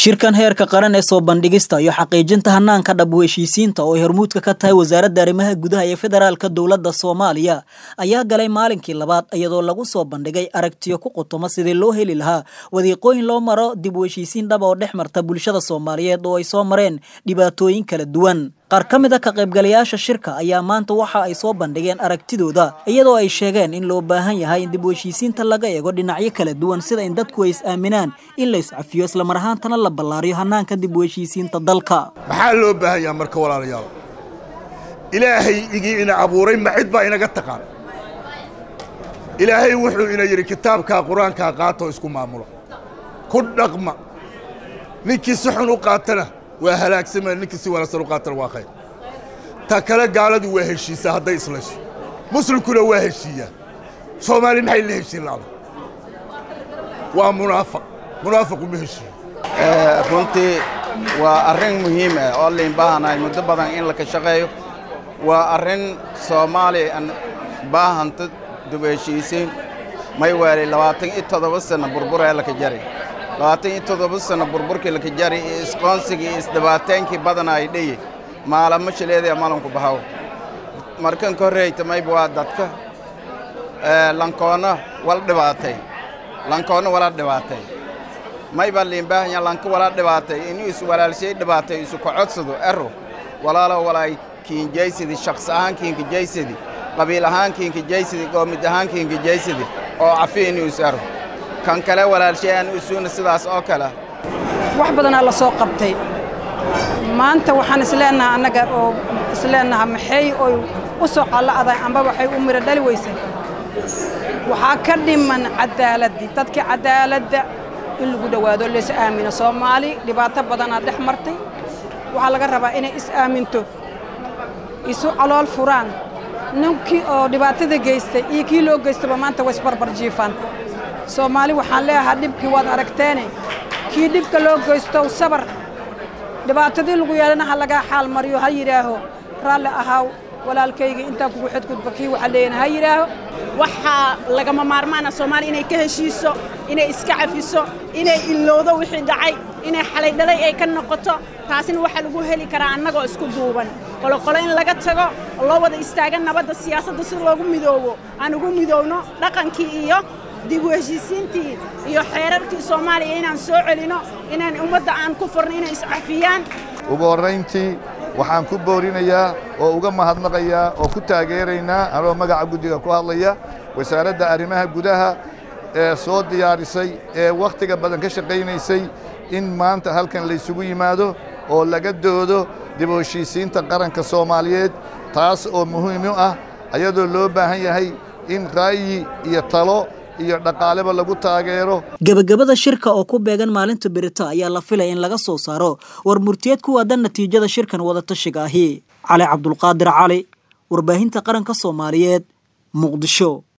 shirkan heerka qaran ee soo bandhigista iyo xaqiijinta hanaanka dhab heshiisiinta oo ay hormuudka ka tahay wasaaradda arrimaha gudaha ee federaalka dowladda soomaaliya ayaa galay maalinkii labaad iyadoo lagu soo bandhigay aragtiyo ku qutuma sidii loo heli lahaa wadiiqooyin loo maro dib u heshiisiin dhab oo dhex marta bulshada soomaaliyeed oo ay soo mareen dhibaatooyin kala duwan qaar ka mid a ka qaybgalayaasha shirka ayaa maanta waxa ay soo bandhigeen aragtidooda iyadoo ay sheegeen in loo baahan yahay in dib u heshiisiinta laga eego dhinacyo kala duwan sida in dadku ay is aaminaan in la iscafiyo islamar ahaantana la ballaariyo hanaanka dib u heshiisiinta dalka maxaa loo baahan yaha marka walaalayaal ilaahay igii ina abuuray ma cid baa inaga taqaan ilaahay wuxuu ina yidhi kitaabkaa qur-aankaa qaatoo isku maamulo ku dhaqma ninkii si xun u qaatana waa halaagsamaya ninkii si wanaagsan u qaatana waa khayr ta kale gaaladu waa heshiisaa hadday islayso muslimkuna waa heshiiyaa soomaali maxay la heshiin la'da waa munaafaq munaafaqu ma heshiiyo runtii waa arrin muhiim ah oo layn baahanahay muddo badan in la ka shaqeeyo waa arrin soomaaliya aan baahanta dib heshiisiin may weelay labaatan iyo toddoba sanno burburee laka jari labaatan iyo toddoba sanno burburkii laka jari iyo isqoonsigii iyo isdhibaataynkii badana ay dheye maalamo shileedaya malanku bahaw markan ka horreyta mayba waa dadka lankoonna wala dhibaatay lankoonna wala dhibaatay mayba liinbaahanya lanka wala dhibaatay inuu is walaalshay dhibaatay isu kocodsado ero walaalo walaay kiinjaysidi shaqs ahaan kiinkajaysidi qabiil ahaan kiinkajaysidi goomid ahaan kiinkajaysidi oo cafi inuu is ero kan kale walaalshay aan isuuna sidaas oo kale wax badanaa la soo qabtay maanta waxaan isleennaha annaga oo isleennaha maxay oy u soo qalla'day amba waxay u miro dhali weysay waxaa ka dhiman caddaaladdii dadkii caddaaladda in lagu dhowaado lays aamino soomaali dhibaato badanaa dhex martay waxaa laga rabaa inay is aaminto isu calool furaan ninkii oo dhibaatada geystay iyo kii loo geystaba maanta way isbarbar jiifaan soomaali waxaan leeyahaa dhibkii waad aragteene kii dhibka loo geystow sabar dhibaatadii lagu yeelana ha lagaa xaal mariyo ha yidhaaho raalli ahaaw walaalkayga intaa kugu xadgudba kii waxaa leeyana ha yidhaaho waxaa lagama maarmaana soomaaliya inay ka heshiiso inay iska cafiso inay ilowdo wixii dhacay inay xalay dhalay ay ka noqoto taasina waxaa lagu heli karaa annagoo isku duuban qoloqolo in laga tago oo loo wada istaaga nabadda siyaasadda si loogu midoobo aan ugu midoowno dhaqankii iyo dib u heshiisiintii iyo xeerarkii soomaaliya inaan soo celino inaan ummadda aan ku furno inay iscafiyaan ugu horrayntii waxaan ku boorinayaa oo uga mahadnaqayaa oo ku taageeraynaa anoo magaca guddiga ku hadlaya wasaaradda arrimaha gudaha ee soo diyaarisay ee wakhtiga badan ka shaqaynaysay in maanta halkan laysugu yimaado oo laga doodo dib u heshiisiinta qaranka soomaaliyeed taas oo muhiim u ah ayadoo loo baahan yahay in ra'yi iyo talo iyo dhaqaaleba lagu taageero gebagabada shirka oo ku beegan maalinta berito ayaa la filaya in laga soo saaro war murtiyeed ku waadan natiijada shirkan wadatashiga ahi cali cabdulqaadir cali warbaahinta qaranka soomaaliyeed muqdisho